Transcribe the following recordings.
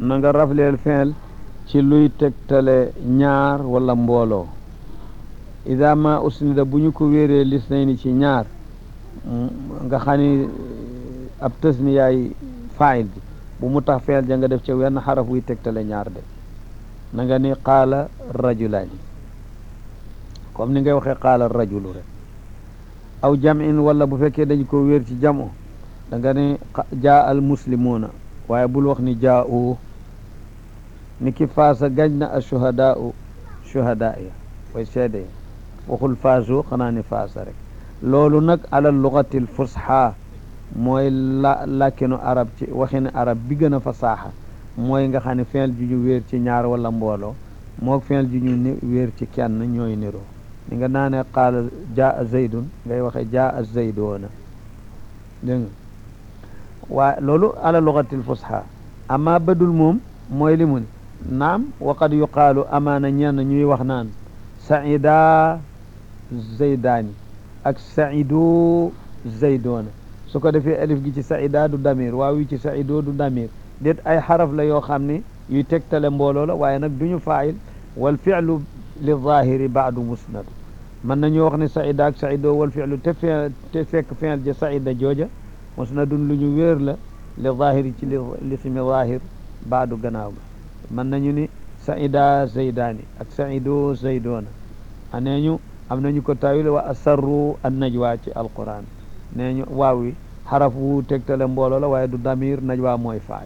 na nga rafleel fiil ci luy tegtale ñaar wala mbooloo ida ma usnida bu ñu ko wéeree lis nay ni ci ñaar nga xam ni ab tës ni yaay faayil bi bu mu tax fiil ja nga def ca wenn xaraf wuy tegtale ñaar de na nga ni qaala rajulaani comme ni ngay waxee qaala rajulu rek aw jam'in wala bu fekkee dañ ko wéer ci jamo da nga ne jaa al muslimuuna waaye bul wax ni jaa u ni ki faasa gañ na a shuhadaa u shuhadaa ya way seede ya waxul faasu xanaa ni faasa rek loolu nag ala lugatil fusha mooy la làkkinu arab ci waxini arab bi gën a fasaaxa mooy nga xam ne fiil ju ñu wéer ci ñaar wala mbooloo moog fiil ju ñu ni wéer ci kenn ñooy niroo ni nga naane qaala jaa zaydun ngay waxe jaa zaydoona dégg nga waa loolu ala lugatil fusha amma badul moom mooy li mu ne naam wa qad yuqaalu amaana ñenn ñuy wax naan saida zaydaani ak saidu zaydoona su ko defee alif gi ci saida du damir waaw yi ci saido du damir déet ay xaraf la yoo xam ne yuy tegtale mbooloo la waaye nag duñu faayil wal fi'lu li zahiri baadu musnad mën nañu wax ne saida ak saido wal fi'lu te fe te fekk fi'l ja saida jooja musnadun lu ñu wéer la li zahiri ci li lismi zahir baadu gannaaw ga mën nañu ni saida zaydaani ak saido zaydoona anee ñu am nañu ko tawil wa asarru an najwa ci alquran nee ñu waaw wi xaraf wu tegtale mbooloo la waaye du damir najwa mooy faay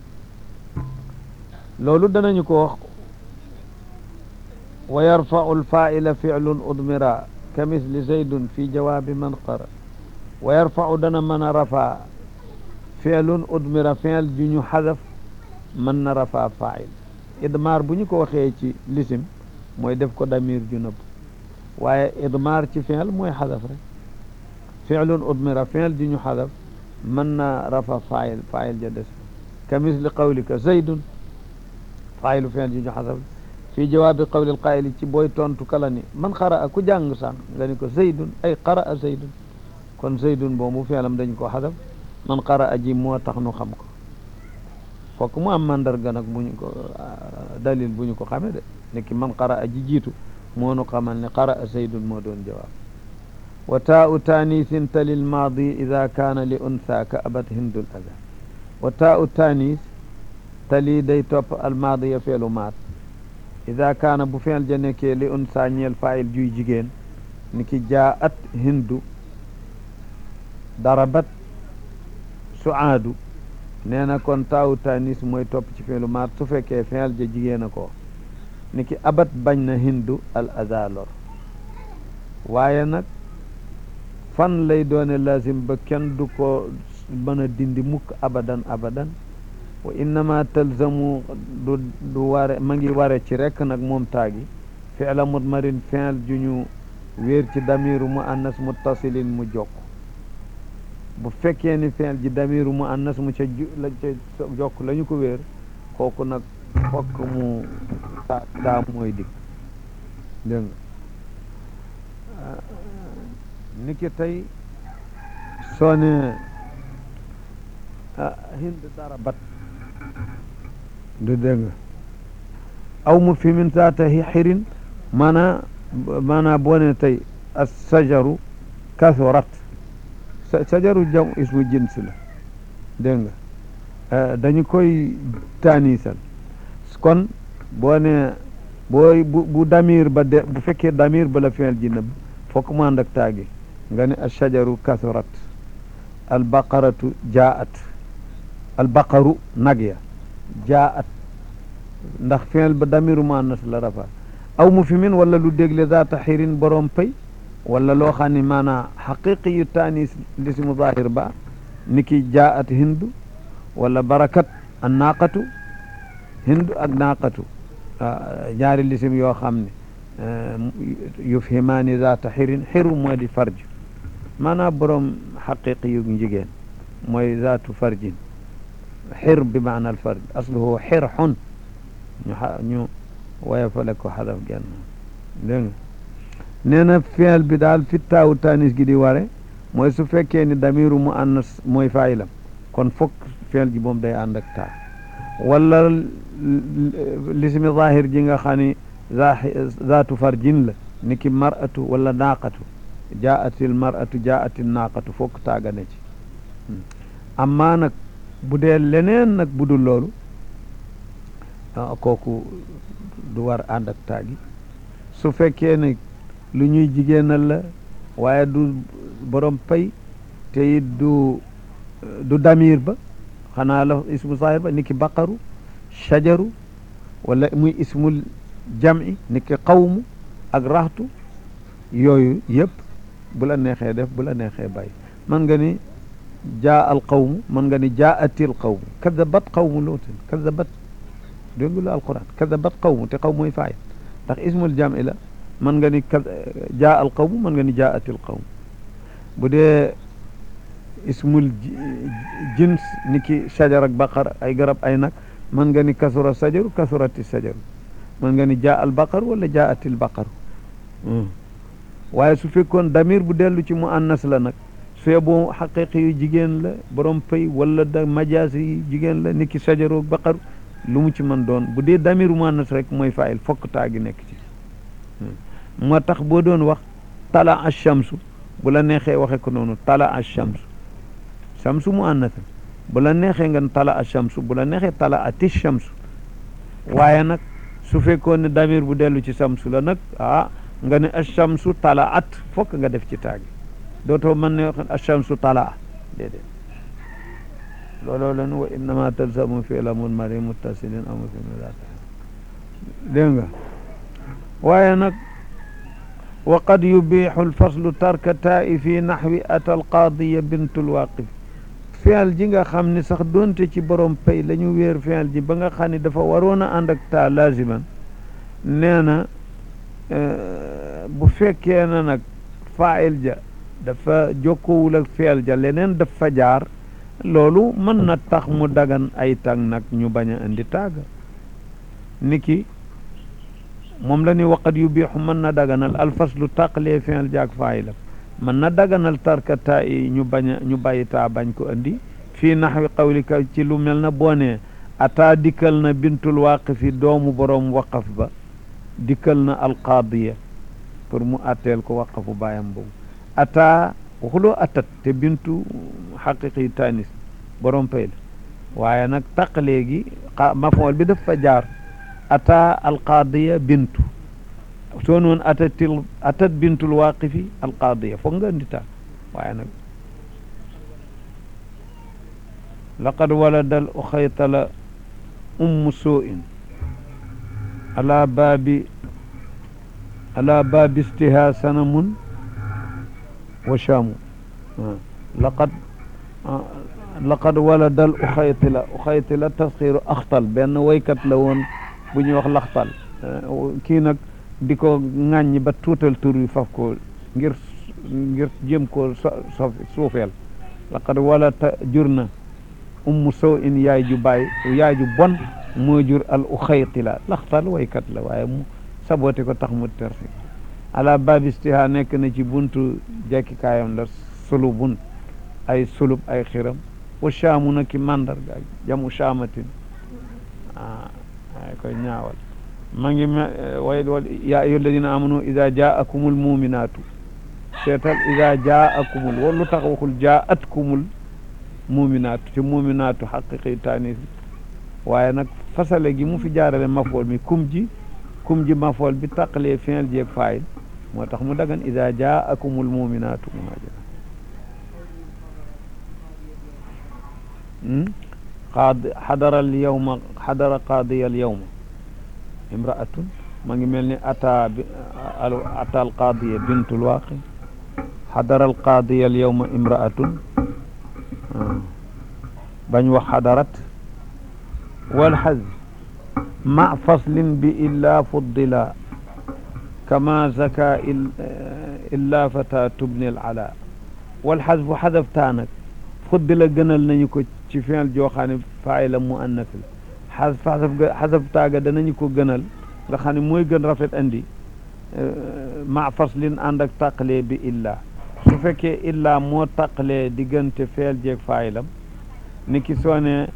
loolu danañu ko wax wa yarfau alfaila filun udmira ka misli zaydun fi jawaabi man qara wa yarfau dana mën a rafaa filun udmira fiil ju ñu xadaf mën na rafaa fail idmaar bu ñu ko waxee ci lisim mooy def ko damir ju nëbb waaye idmaar ci fiil mooy xadaf rek fiilun udmira fiil ju ñu xadaf mën na rafa fail fail ja des ka misli qawlika zaydun failu fiil ju ñu xadaf fii jawaabi qawli alqaayili ci booy tontu kala ni man qara a ku jàng sànq nga ni ko zaydun ay qara a zaydun kon zaydun boobu fiilam dañ ko xadaf man qara a ji moo tax nu xam ko fokk mu am mandarga nag bu ñu ko dalil bu ñu ko xamee de nekki man qara a ji jiitu moo nu xamal ne qara a zaydun moo doon jawaab wa taau taanisin tali lmaadi ida kaana li untha ka abat hindul ada wa taau taanis tali day topp almaadiya feelu maat ida kaana bu feel ja nekkee li untha ñeel faayil juy jigéen ni ki jaa at hindu darabat suaadu nee na kon taawu tanis mooy topp ci feelu maat su fekkee feel ja jigéen a ko ni ki abat bañ na hindu al azalor waaye nag fan lay doone lazim ba kenn du ko mën a dindi mukk abadan abadan wa innama talzamu du du ware ma ngi ware ci rekk nag moom taagi fi'la mudmarin fi'l ju ñu wéer ci damiru mu annas muttasilin mu jokk bu fekkee ni fi'l ji damiru mu annas mu ca la ca jokk la ñu ko wéer kooku nag fokk mu taa daa mooy dig dégg nga ni ki tey soo ne hind darabat du dégg nga aw mu fi min zaata xirin maanaa maanaa boo ne tey as sajaru kasurat sajaru jam ismu jins la dégg nga dañu koy taanisal kon boo ne booy bu bu damir ba de bu fekkee damir ba la fi'l ji nëbb fokk mu ànd ak taagi nga ne as sajaru kasurat al baqaratu jaat al baqaru nag ya jaat ndax fi'l ba damiru muannas la rafa aw mu fi min wala lu dégle zaata xirin borom pay wala loo xam ne maanaa xaqiqi yu taanis lismu zahir ba ni ki jaat hindu wala barakat an naaqatu hindu ak naaqatu ñaari lisim yoo xam ne yufhimaani zaata xirin xiru moo di farj maanaa borom xaqiqi yu jigéen mooy zaatu farjin xir bi maana al farj asluhu xirxun ñu ñu woyofale ko xadaf genn dégg nga nee na fi'l bi daal fi taawu tanis gi di ware mooy su fekkee ni damiru mu annas mooy faayilam kon fokk fi'l ji moom day ànd ak taa wala lismi zahir ji nga xam ni zaatu farjin la niki mar'atu wala naaqatu jaatil mar'atu jaatil naaqatu fokk taaga ne ci amma nag bu dee leneen nag bu dul loolu kooku du war ànd ak taagi su fekkee ne lu ñuy jigéenal la waaye du borom pay te it du du damir ba xanaa la ismu zahir ba niki baqaru shajaru wala muy ismul jam'i niki qawmu ak raxtu yooyu yëpp bu la neexee def bu la neexee bàyyi man nga ni jaa al qawmu man nga ni jaa atil qawmu kadabat qawmu luutin kadabat dégg nga lu alquran kadabat qawmu te qawmu mooy faayil ndax ismul jam'i la man nga ni ka jaa al qawmu man nga ni jaa atil qawmu bu dee ismul jins ni ki shajar ak baqar ay garab ay nag man nga ni kasura sajaru kasurati sajaru man nga ni jaa al baqar wala jaa atil baqaru waaye su fekkoon damir bu dellu ci mu annas la nag su yeboo xaqiqi yu jigéen la borom pay wala da majaas yi jigéen la ni ki sajaru ak baqaru lu mu ci mën doon bu dee damiru mu annas rek mooy faayil fokk taa gi nekk ci moo tax boo doon wax tala achamsu bu la neexee waxe ko noonu tala achamsu chamsu mu annasa bu la neexee nga tala achamsu bu la neexee tala ati chamsu waaye nag su fekkoon ne damir bu dellu ci chamsu la nag ah nga ne achamsu tala at fokk nga def ci taagi dootoo mën ne wax achamsu tala déedéet looloo len wa innama talzamu fi lamul mari muttasilin amu fi milata dégg nga waaye nag wa qad yubiixu alfaslu tarka taa'i fi naxwi ata alqaadiya bintu lwaqif fial ji nga xam ne sax doonte ci borom pay la ñu wéer fial ji ba nga xam ne dafa waroon a ànd ak taa laziman nee na bu fekkee na nag fail ja dafa jokkowul ak fial ja leneen dafa jaar loolu mën na tax mu dagan ay tàng nag ñu bañ a indi taaga niki moom la ni waqat yu biixu mën na daganal alfaslu tàqalee fi'il jaag faayilam mën na daganal tarka taa yi ñu bañ a ñu bàyyi taa bañ ko andi fii naxwi qawlika ci lu mel na boo nee ataa dikkal na bintul waaqifi doomu borom waqaf ba dikkal na alqaadiya pour mu atteel ko waqafu baayam boobu ataa waxuloo atat te bintu xaqiqi tanis borom pay la waaye nag tàqalee gi mafool bi daf fa jaar ata alqaadiya bintu soo noon atatil atat bintul waaqifi alqaadiya foog nga andi taa waaye nag laqad walada al uxaytala ummu suu'in ala baabi ala baabi istiha sanamun wa shaamu laqad laqad walada al uxaytila uxaytila tasxiiru axtal benn waykat la woon bu ñuy wax laxtal kii nag di ko ŋàññi ba tuutal tur wi faf ko ngir ngir jëm koo so suufeel laqad wala ta jur na ummu sow in yaay ju baay yaay ju bon moo jur al uxaytila laxtal waykat la waaye mu saboté ko tax mu tersi ala babistiha nekk na ci buntu jekkikaayam la sulubun ay sulub ay xiram wa shaamu na ki mandarga jamu shaamatin ay koy ñaawal ma ngi me way wal yaa ayyuha alladina amanu ida jaakumul muminatu seetal ida jaakumul wala lu tax waxul jaatkumul muminatu te muminatu xaqiqi tanis waaye nag fasale gi mu fi jaarale mafool mi kum ji kum ji mafool bi taqalee fiil jeeg faayil moo tax mu dagan ida jaakumul muminatu qaad xadara al yawma xadara qaadiya al yawma imraatun ma ngi mel ni ata bi ata al qaadiya bintul waaqi xadara al qaadiya al yawma imraatun bañ wax xadarat wal xaz ma faslin bi illa fuddila kama zaka illa fata tubni al ala wal xaz bu xadaf taa nag fuddila gënal nañu ko ci fiil joo xam ne faayila mu annas la xasaf xasaf ga xasaf taaga danañu ko gënal nga xam ne mooy gën rafet andi ma faslin ànd ak tàqalee bi illa su fekkee illa moo tàqalee diggante feel jeeg faayilam ni ki soo ne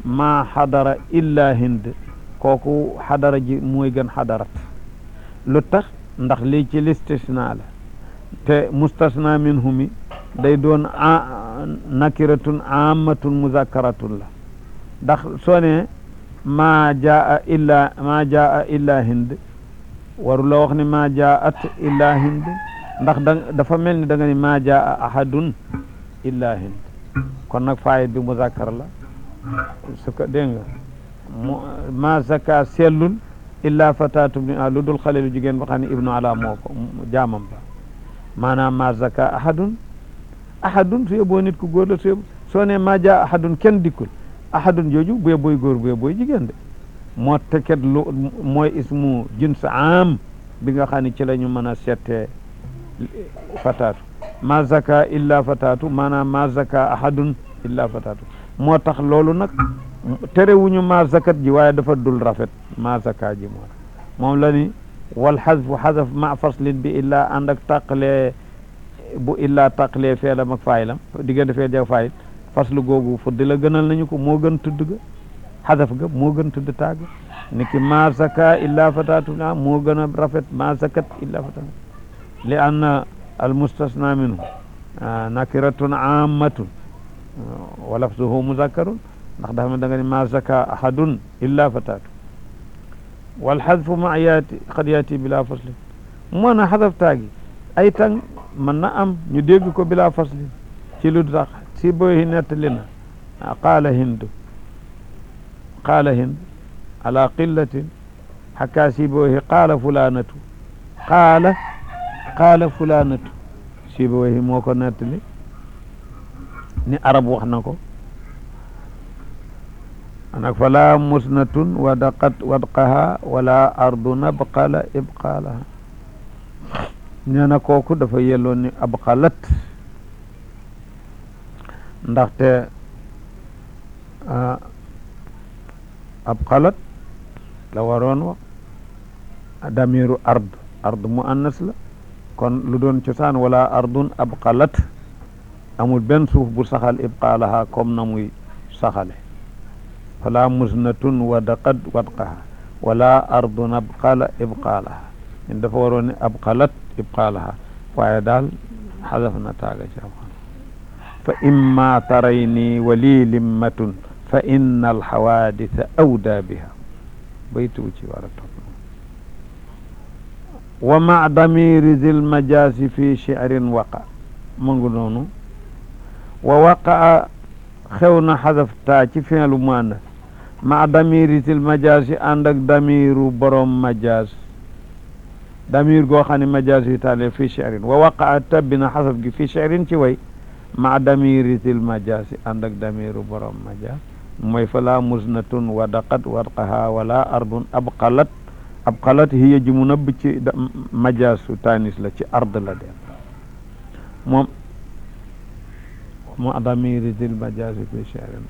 maa xadara illa hind kooku xadara ji mooy gën xadarat lu tax ndax lii ci listisna la te mustasna minhu mi day doon nakiratun amatun muzakkaratun la ndax soo ne maa jaa illa maa jaa illa hind waru la wax ne maa jaat illa hind ndax da dafa mel ni da nga ni maa jaa ahadun illa hind kon nag faayit bi muzakkar la su ko dégg nga mu maa zaka sellul illa fatatu ibni lu dul xale lu jigéen ba xam ne ibnu ala moo ko jaamam ba maanaam maa zaka ahadun ahadun su yeboo nit ku góor la su yeboo soo ne maa jaa ahadun kenn dikkul ahadun jooju bu yebooy góor bu yebooy jigéen de moo teket lu mooy ismu jins am bi nga xam ne ci la ñu mën a settee fataatu ma zaka illa fataatu maanaam ma zaka ahadun illa fataatu moo tax loolu nag terewuñu ma zakat ji waaye dafa dul rafet ma zaka ji moo moom la ni wal xasfu xasaf ma faslin bi illa ànd ak tàqalee bu illa tàqalee feelam ak faayilam diggante feel jak faayil faslu googu fuddi la gënal nañu ko moo gën tudd ga xasaf ga moo gën tudd tàgg ni ki ma zaka illa fataatu na moo gën a rafet ma zakat illa fataatu li anna al mustasna minhu nakiratun ammatun wa lafzuhu muzakkarun ndax dafa da nga ni ma zaka ahadun illa fataatu wal xadfu ma yaati xad yaati bila faslin moo na xadaf taagi ay tang mën na am ñu dégg ko bila faslin ci lu tax si boy nettali na qaala hindu qaala hind ala qillatin xakkaa si boy qaala fulanatu qaala qaala fulanatu si boy moo ko nettali ni arab wax na ko anak fala musnatun wadaqat wadqaha wala ardu nabqala ibqalaha nee na kooku dafa yelloon ni abqalat ndaxte abqalat la waroon wax damiru ard ard mu annas la kon lu doon cosaan wala ardun abqalat amul benn suuf bu saxal ibqalaha comme na muy saxale fala musnatun wadaqat wadqaha wala ardun abqala ibqalaha in dafa waroon ne abqalat ibqalaha waaye daal xadaf na taaga ci abqal fa imma tarayni wali limmatun fa inna alxawaditha awda biha baytu ci war a topp wa ma damiri zil majaasi fi shi'rin waqa mu ngi noonu wa waqaa xew na xadaf taa ci fi'lu muannas ma damiri zil majaasi ànd ak damiru borom majaas damir goo xam ne majaas yu taale fi shi'rin wa waqaa tabbi na xasaf gi fi shi'rin ci way ma damiri zil majaasi ànd ak damiru borom majaas mooy fala musnatun wadaqat wadqaha wala ardun abqalat abqalat hiya ji mu nëbb ci majaasu tanis la ci ard la den moom ma damiri zil majaasi fi shi'rin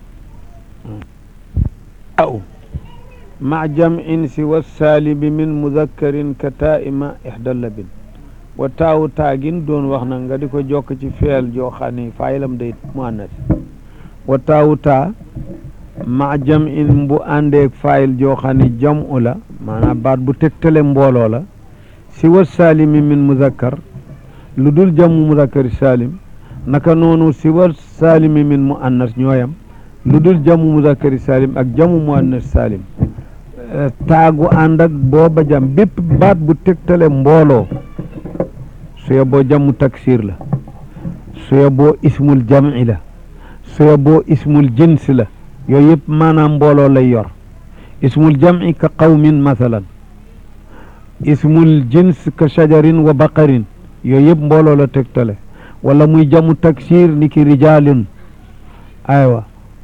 aw ma jam'in siwa saalibi min mudakkarin ka taa'ima ixda labin wa taawu taagin doon wax na nga di ko jokk ci feel joo xam ne faayilam day muannas wa taawu taa ma jam'in bu àndeeg faayil joo xam ne jam'u la maanaam baat bu tegtale mbooloo la siwa saalimi min mudakkar lu dul jamu mudakkari saalim naka noonu siwa saalimi min muannas ñooyam lu dul jamu mudakkari salim ak jamu muannas salim taagu ànd ak booba jam bépp baat bu tegtale mbooloo su yeboo jamu taksir la su yeboo ismul jam'i la su yeboo ismul jins la yooyu yëpp maanaam mbooloo lay yor ismul jam'i ka qawmin mathalan ismul jins ka shajarin wa baqarin yooyu yëpp mbooloo la tegtale wala muy jamu taksir ni ki rijalin aywa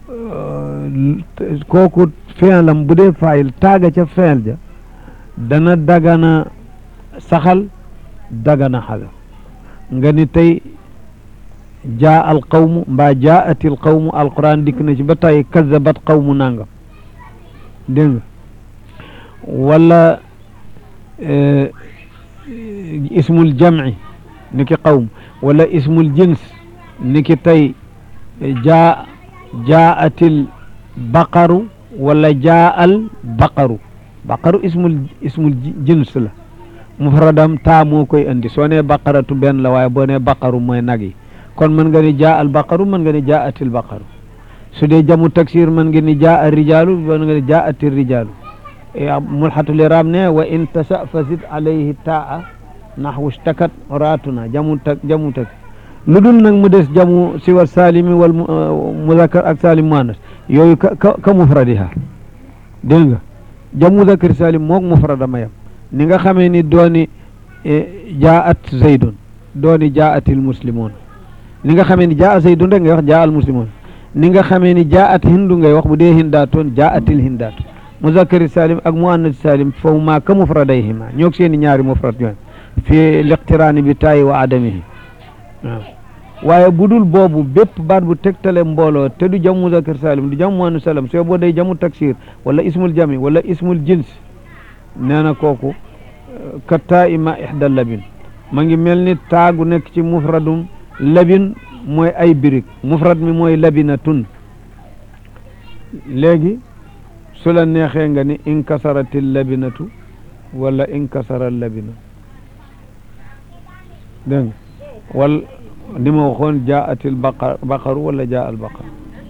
kooku fi'lam bu dee faayil taaga ca fi'l ja dana dagana saxal dagana xadaf nga ni tey jaa al qawmu mbaa jaati al qawmu alquran dikk na ci ba tey kazabat qawmu nangam dégg nga wala ismul jam'i ni ki qawm wala ismul jins ni ki tey jaa jaatil baqaru wala jaa al baqaru baqaru ismul ismul jins la mufradam taa moo koy indi soo nee baqaratu benn la waaye boo nee baqaru mooy nag yi kon mën nga ni jaa al baqaru mën nga ni jaa atil baqaru su dee jamu taksir mën nga ni jaa al rijaalu mën nga ni jaa atil rijaalu mulxatul iraab ne wa in tasa fa zid alayhi taa naxwu shtakat raatuna jamu tak jamu tak lu dul nag mu des jamu siwa salimi wal muzakkar ak salim muannas yooyu ka ka mufradiha dégg nga jamu muzakkar salim moog mufrada mayam ni nga xamee ni dooni jaat zaydun dooni jaatil muslimun ni nga xamee ni jaa zaydun rek ngay wax jaa al muslimun ni nga xamee ni jaat hindu ngay wax bu dee hindaatoon jaatil hindaatu muzakkari salim ak muannas salim foofu maa ka mufradayhima ñoog seeni ñaari mufrad yooyu fi liqtiraani bi taayi wa adamihi waaw waaye bu dul boobu bépp baat bu tegtale mbooloo te du jam muzakkar salim du jam muannas salim soo boo day jamu taksir wala ismul jami wala ismul jins nee na kooku ka taa ima ixda labin ma ngi mel ni taagu nekk ci mufradum labin mooy ay birig mufrad mi mooy labinatun léegi su la neexee nga ni inkasarati labinatu wala inkasara labina dégg nga wal ni ma waxoon jaati albaqar baqaru wala jaa albaqar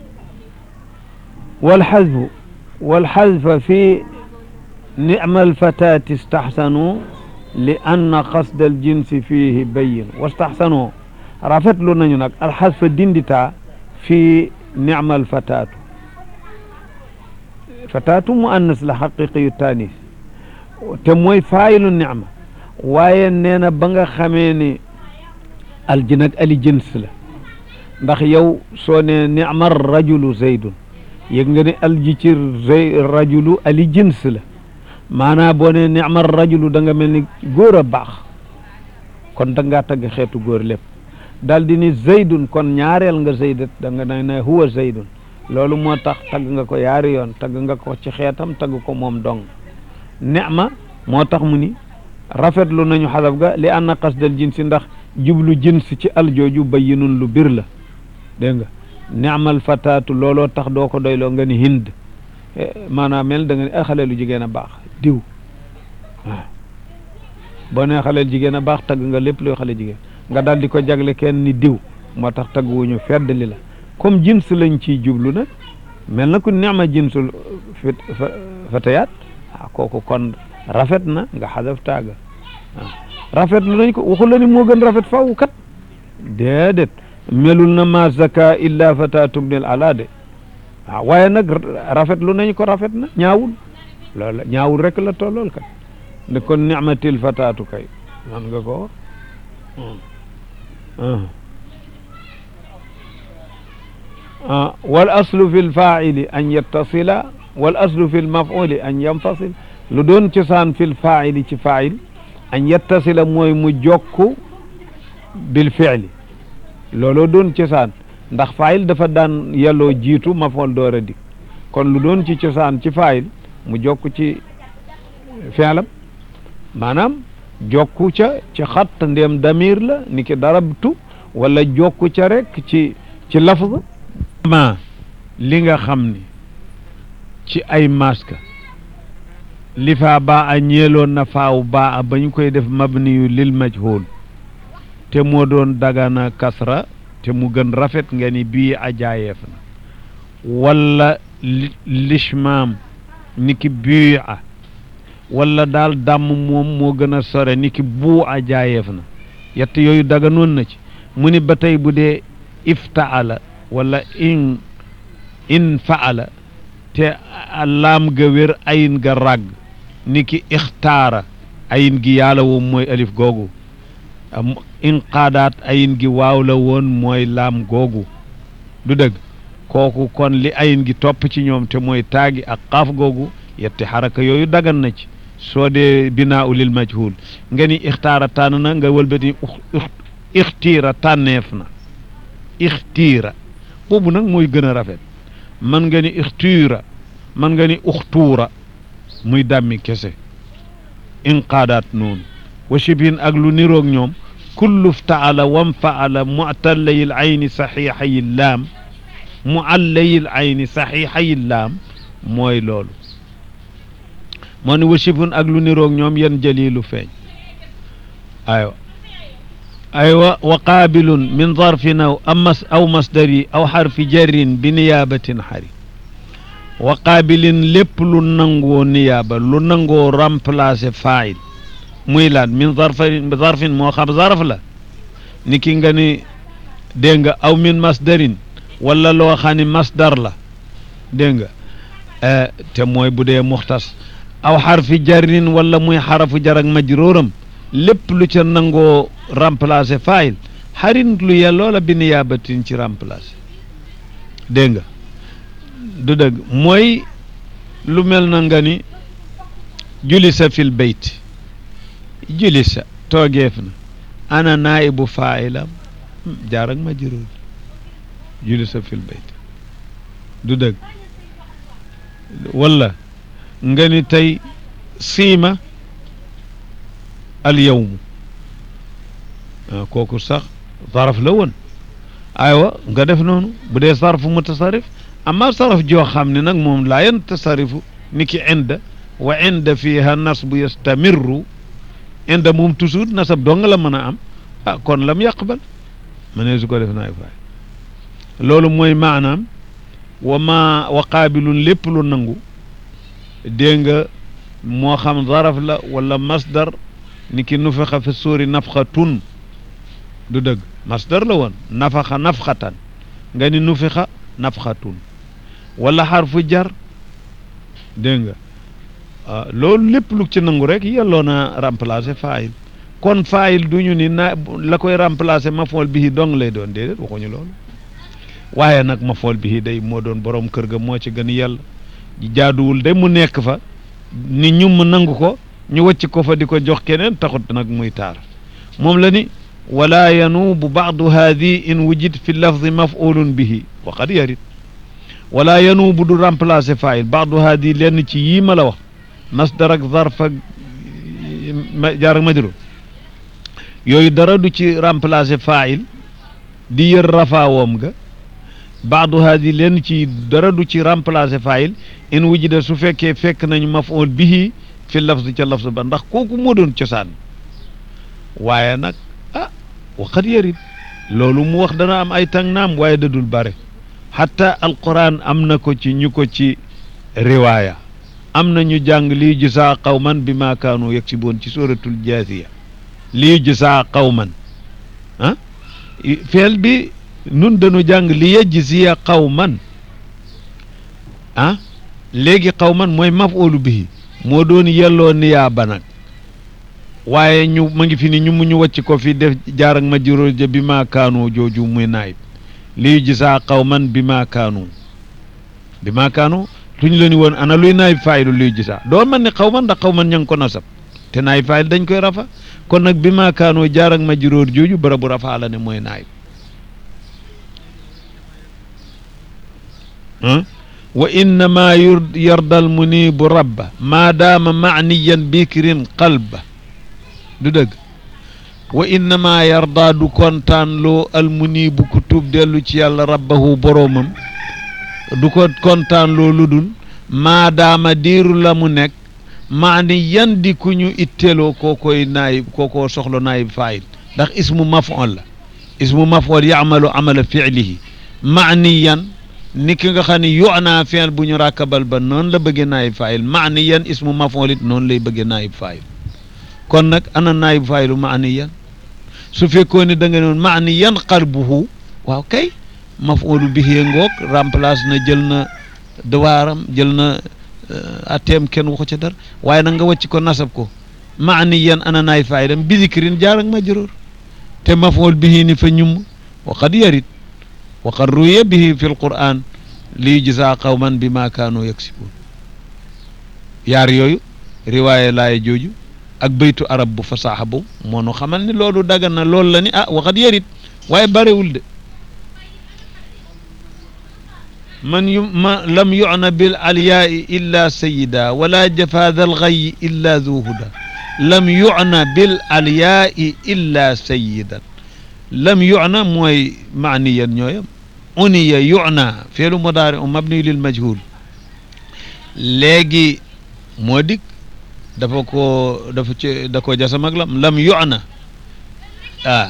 walxazfu walxazfa fi nicma alfatati istaxsanu li anna qasda aljinsi fihi bayin wastaxsanu rafetlu nañu nag alxasfa dindita fi nicma alfatatu fatatu mu annas la xaqiqiyu tanis te mooy faayilu nicma waaye nee na ba nga xamee ni alji nag ali jins la ndax yow soo ne nicma rajulu zaydun yëg nga ne alji ci zay rajulu ali jins la maanaam boo ne nicma rajulu da nga mel ni góor a baax kon da ngaa tagg xeetu góor lépp daal di ni zaydun kon ñaareel nga zaydat da nga ne huwa zaydun loolu moo tax tagg nga ko yaari yoon tagg nga ko ci xeetam tagg ko moom dong nicma moo tax mu ni rafetlu nañu xadaf ga li anna qasdal jinsi ndax jublu jins ci aljooju bayyinun lu bir la dégg nga ni'mal fataatu looloo tax doo ko doyloo nga ni hind maanaam mel da nga ni ay xale lu jigéen a baax diw waaw boo nee xale jigéen a baax tagg nga lépp luy xale jigéen nga daal di ko jagle kenn ni diw moo tax tagg wuñu fedd li la comme jins lañ ciy jublu nag mel na ku ni'ma jinsul fit fatayaat ah kooku kon rafet na nga xadaf taaga waaw rafet lu nañ ko waxu la ni moo gën rafet faw kat déedéet melul na ma zaka illa fatatu bnil ala de waaw waaye nag rafet lu nañ ko rafet na ñaawul loolu ñaawul rek la tollool kat ne kon nicmatil fatatu kay man nga ko wal aslu fi lfaili an yettasila wal aslu fi lmafuli an yanfasil lu doon cosaan fi lfaili ci fail an yettasila mooy mu jokku bil fiili looloo doon cosaan ndax faayil dafa daan yelloo jiitu mafool door a dik kon lu doon ci cosaan ci faayil mu jokku ci fiilam maanaam jokku ca ci xatt ndéem damir la ni ki darabtu wala jokku ca rek ci ci lafz ma li nga xam ni ci ay maska li faa baa a ñeeloon na faaw baa a ba ñu koy def mabniyu lil majhul te moo doon dagana kasra te mu gën rafet nga ni bii a jaayeef na wala lishmaam ni ki bii a wala daal dàmm moom moo gën a sore ni ki buu a jaayeef na yett yooyu daganoon na ci mu ni ba tey bu dee iftaala wala in in faala te laam ga wér ayin ga ràgg ni ki ixtaara ayin gi yàlla woon mooy alif googu in qaadaat ayin gi waaw la woon mooy laam googu du dëgg kooku kon li ayin gi topp ci ñoom te mooy taagi ak xaaf googu yetti xaraka yooyu dagan na ci soo dee binaa ulil majhul nga ni ixtaara tànn na nga wëlbati ixtiira tànneef na ixtiira boobu nag mooy gën a rafet man nga ni ixtiira man nga ni uxtuura muy dàmmi kese inqaadaat noonu wa shibhin ak lu niroog ñoom kullu ftaala wam faala mu'tallayil ayni saxiixayi laam mu allayil ayni saxiixayil laam mooy loolu moo ni wa shibhun ak lu niroog ñoom yan jalilu feeñ aywa aywa wa qaabilun min zarfin aw amas aw masdari aw xarfi jarrin bi niyaabatin xari wa qaabilin lépp lu nangoo niyaaba lu nangoo remplacer faayil muy laan min zarfin zarfin moo xam zarf la ni ki nga ni dégg nga aw min masdarin wala loo xam ni masdar la dégg nga te mooy bu dee muxtas aw xarfi jarrin wala muy xarafu jar ak majruuram lépp lu ca nangoo remplacer faayil xarin lu yelloo la bi niyaabatin ci remplacer dégg nga du dëgg mooy lu mel na nga ni julisa fil bayt julisa toogeef na ana naibu faa'ilam jaar ak majruur julisa fil bayt du dëgg wala nga ni tey siima al yawmu kooku sax saraf la woon aywa nga def noonu bu dee sarfu mutasarrif amma saraf joo xam ne nag moom laa yantasarifu ni ki inda wa inda fiha nasbu yastamirru inda moom toujours nasab dong la mën a am ah kon lam yaqbal ma ne su ko def naay faay loolu mooy maanaam wa ma wa qaabilun lépp lu nangu dégg nga moo xam zaraf la wala masdar ni ki nufixa fi suuri nafxatun du dëgg masdar la woon nafaxa nafxatan nga ni nufixa nafxatun wala xarfu jar dégg nga loolu lépp lu ci nangu rek yelloo na remplacer faayil kon faayil du ñu ni na la koy remplacer mafool bihi dong lay doon déedéet waxuñu loolu waaye nag mafool bihi day moo doon borom kër ga moo ci gën yàlla jaaduwul de mu nekk fa ni ñu mu nangu ko ñu wàcc ko fa di ko jox keneen taxut nag muy taar moom la ni wala yanuubu baadu haadi in wujid fi lafdi mafulun bihi wa qad yarid wala yanuubu du remplacer faayil baadu haadi lenn ci yii ma la wax masdar ak zarf ak jaar ak majrur yooyu dara du ci remplacer faayil di yër rafaawoom ga baadu haadi lenn ci dara du ci remplacer faayil in wujida su fekkee fekk nañu maful bihi fi lafz ca lafz ba ndax kooku moo doon cosaan waaye nag ah waxat yarit loolu mu wax dana am ay tàng naam waaye dadul bare xatta alquran am na ko ci ñu ko ci riwaaya am na ñu jàng lii gisaa qawman bi ma kaanu yaksiboon ci suratul jaasiya lii gisaa qawman ah feel bi nun dañu jàng li yajziya qawman ah léegi qawman mooy maf'ulu bihi moo doon yelloo niyaaba nag waaye ñu ma ngi fi ni ñu mu ñu wàcc ko fi def jaar ak majruur ja bi ma kaanu jooju muy naayib lii gisaa qawman bi ma kaanu bi ma kaanu tuñ la ni woon ana luy naayib faayilu lii gisaa doo man ni qawman ndax qawman ña ngi ko nasab te naayib faayil dañ koy rafa kon nag bi ma kaanu jaar ak majruur jooju barabu rafa la ne mooy naayib wa innama yarda almunibu rabba maadaama maaniyan bikrin qalba du dëgg wa innama yarda du kontaan loo almunibu ku tuub dellu ci yàlla rabbahu boroomam du ko kontaan loo lu dul maadaama diiru la mu nekk maaniyan di ku ñu itteeloo koo koy naayib koo koo soxla naayib faayil ndax ismu maf'ul la ismu maf'ul ya'malu amala fi'lihi maaniyan ni ki nga xam ne yu'na fi'l bu ñu rakkabal ba noonu la bëggee naayib faayil maaniyan ismu maf'ul it noonu lay bëggee naayib faayil kon nag ana naayib faayilu maaniyan su fekkoon ne da nga noon maaniyan qalbuhu waaw kay maf'ulu bihi ngoog remplace na jël na dawaaram jël na atteem kenn waxu ca dara waaye nag nga wàcc ko nasab ko maaniyan ana naayib faayilam bi zikrin jaar ak majruur te maf'ul bihi ni fa ñum wa qad yarid wa qad ruwiya bihi fi alquran li yujzaa qawman bi ma kaanu yaksibuun yaar yooyu riwaaye laaya jooju ak baytu arab bu fasaaxa boobu moo nu xamal ni loolu dagan na loolu la ni ah waxat yarit waaye barewul de man yu ma lam yu'na bil alyaai illa sayida wala jafaada alxayi illa du huda lam yu'na bil alyaai illa sayidan lam yu'na mooy maaniyan ñooyam uniya yuna feelu mudaari u mabni lil majhul léegi moo dik dafa ko dafa ci da ko jasam ak lam lam yuna ah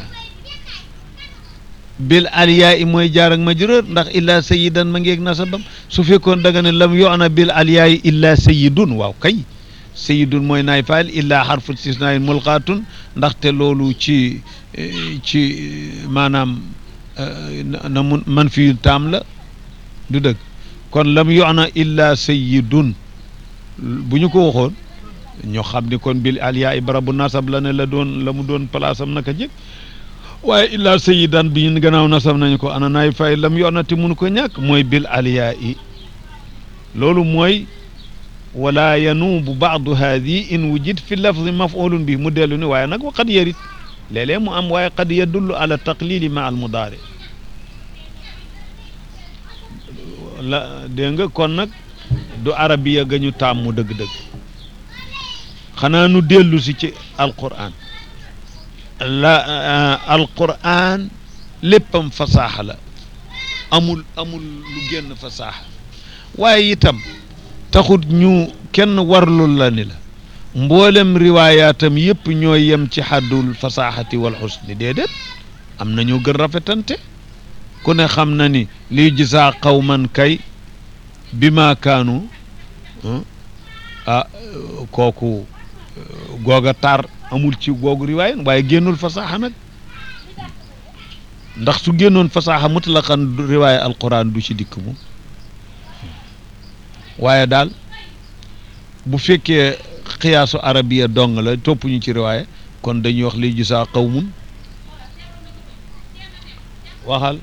bil aliyaa i mooy jaar ak majrur ndax illa sayidan ma ngeeg nasabam su fekkoon da nga ne lam yuna bil aliyaa i illa sayidun waaw kay sayidun mooy naay faal illa xarfu istisnaayin mulqaatun ndaxte loolu ci ci maanaam na mun man fi taam la du dëgg kon lam yuna illa sayidun bu ñu ko waxoon ñoo xam ni kon bil aliyaa i barabu nasab la ne la doon la mu doon place am naka jëkk waaye illa sayidan bi ñu gannaaw nasab nañu ko ana naay fay lam yonati mun ko ñàkk mooy bil aliyaa i loolu mooy wala yanuubu baadu haadi in wujid fi lafzi mafulun bi mu dellu ni waaye nag wa qad yarit léeg-léeg mu am waaye qad yadullu ala taqlili ma al mudaari la dégg nga kon nag du arabiya ga ñu tàmmu dëgg-dëgg xanaa nu dellu si ci alquran la alquran léppam fasaaxa la amul amul lu génn fasaaxa waaye itam taxut ñu kenn warlul la ni la mboolem riwaayaatam yëpp ñoo yem ci xaddul fasaaxati wal xusni déedéet am na ñu gën rafetante ku ne xam na ni liy gisaa qawman kay bi maa kaanu ah kooku googa tar amul ci googu riwaaya waaye génnul fasaaxa nag ndax su génnoon fasaaxa mutlaqan riwaaya alquran du ci dikk moom waaye daal bu fekkee xiyaasu arabiya dong la topp ñu ci riwaaya kon dañuy wax liy gisaa qawmun waxal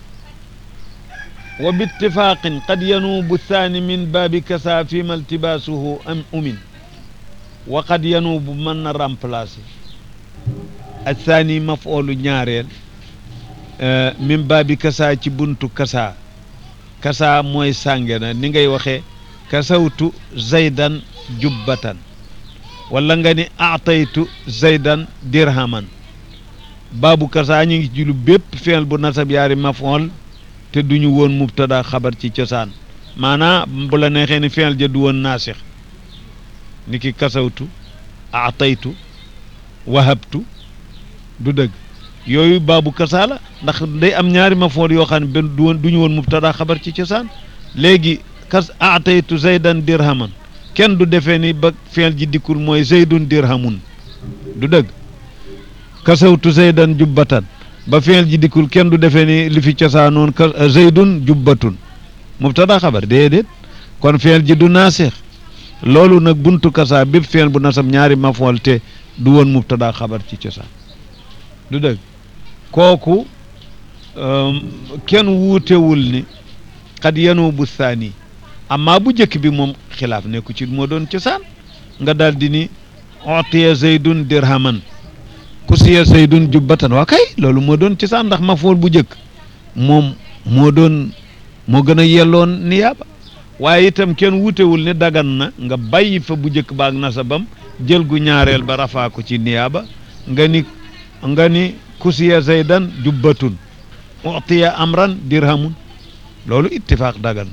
wa bittifaqin qad yanuubu thani min baabi kasa fi ma iltibaasuhu am umin wa qad yanuubu mën na remplacer athani mafoolu ñaareel min baabi kasa ci buntu kasa kasa mooy sànge na ni ngay waxee kasawtu zaydan jubbatan wala nga ni ataytu zaydan dirhaman baabu kasa ñu ngi ci lu bépp feel bu nasab yaari mafool te duñu woon mubtada xabar ci cosaan maanaam bu la neexee ni feel ja du woon naasix ni ki kasawtu ataytu wahabtu du dëgg yooyu baabu kasa la ndax day am ñaari mafool yoo xam ne benn du woon du ñu woon mubtada xabar ci cosaan léegi kas ataytu zaydan dirhaman kenn du defee ni ba feel ji dikkul mooy zaydun dirhamun du dëgg kasawtu zaydan jubbatan ba feel ji dikkul kenn du defee ni li fi cosaanoon ka zaydun jubbatun mubtada xabar déedéet kon feel ji du naasix loolu nag buntu kasa bépp feel bu nasab ñaari mafool te du woon mubtada xabar ci cosaan du dëgg kooku kenn wuutewul ni xad yanoo bu saani amma bu njëkk bi moom xilaaf nekku ci moo doon cosaan nga daal di ni otiya zaydun dirhaman kusiya zaydun jubbatan waa kay loolu moo doon cosaan ndax mafool bu njëkk moom moo doon moo gën a yelloon niyaaba waaye itam kenn wutewul ne dagan na nga bàyyi fa bu njëkk baag nasabam jël gu ñaareel ba rafaa ko ci niyaaba nga ni nga ni kusiya zaydan jubbatun utiya amran dirhamun loolu ittifaaq dagan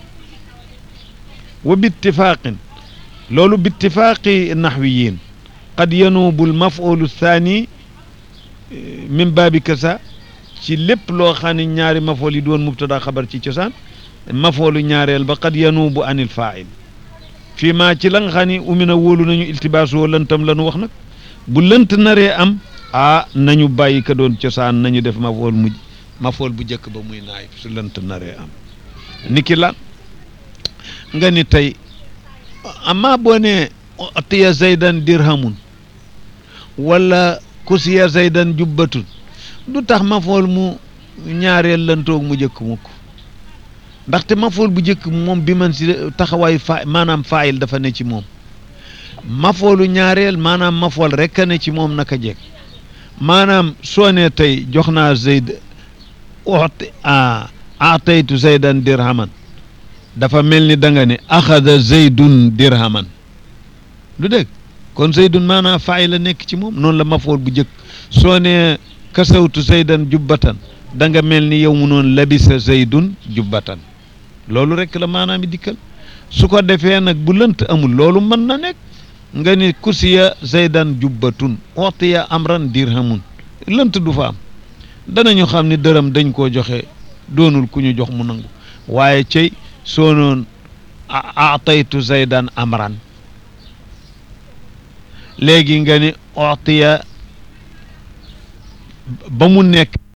wa bittifaaqin loolu bittifaaqi naxwiyin qad yanuubu lmafulu thani min baabi kasa ci lépp loo xam ne ñaari mafool yi doon mubtada xabar ci cosaan mafoolu ñaareel ba qad yanuubu anil faa'il fii maa ci la nga xam ne umina wóolu nañu iltibaas woo lëntam la nu wax nag bu lënt naree am ah nañu bàyyi ka doon cosaan nañu def mafool mujj mafool bu njëkk ba muy naay su lënt naree am niki lan nga ni tey amma boo ne tiya zaydan dirhamun wala kusiya zaydan jubbatun du tax mafool mu ñaareel lantoog mu njëkk mukk ndaxte mafool bu njëkk moom bi man si taxawaayu fa maanaam faayil dafa ne ci moom mafoolu ñaareel maanaam mafool rek a ne ci moom naka jekk maanaam soo ne tey jox naa zayd ooti a ataytu zaydan dirhaman dafa mel ni da nga ne axada zaydun dirhaman lu dégg kon zaydun maanaam faay la nekk ci moom noonu la mafool bu njëkk soo ne kasawtu zaydan jubbatan da nga mel ni yow mu noon labisa zaydun jubbatan loolu rek la maanaam dikkal su ko defee nag bu lënt amul loolu mën na nekk nga ni kusiya zaydan jubbatun utiya amran dirhamun lënt du fa am danañu xam ni dërëm dañ koo joxe doonul ku ñu jox mu nangu waaye cey soo noon ataytu zaydan amran léegi nga ni utiya ba mu nekk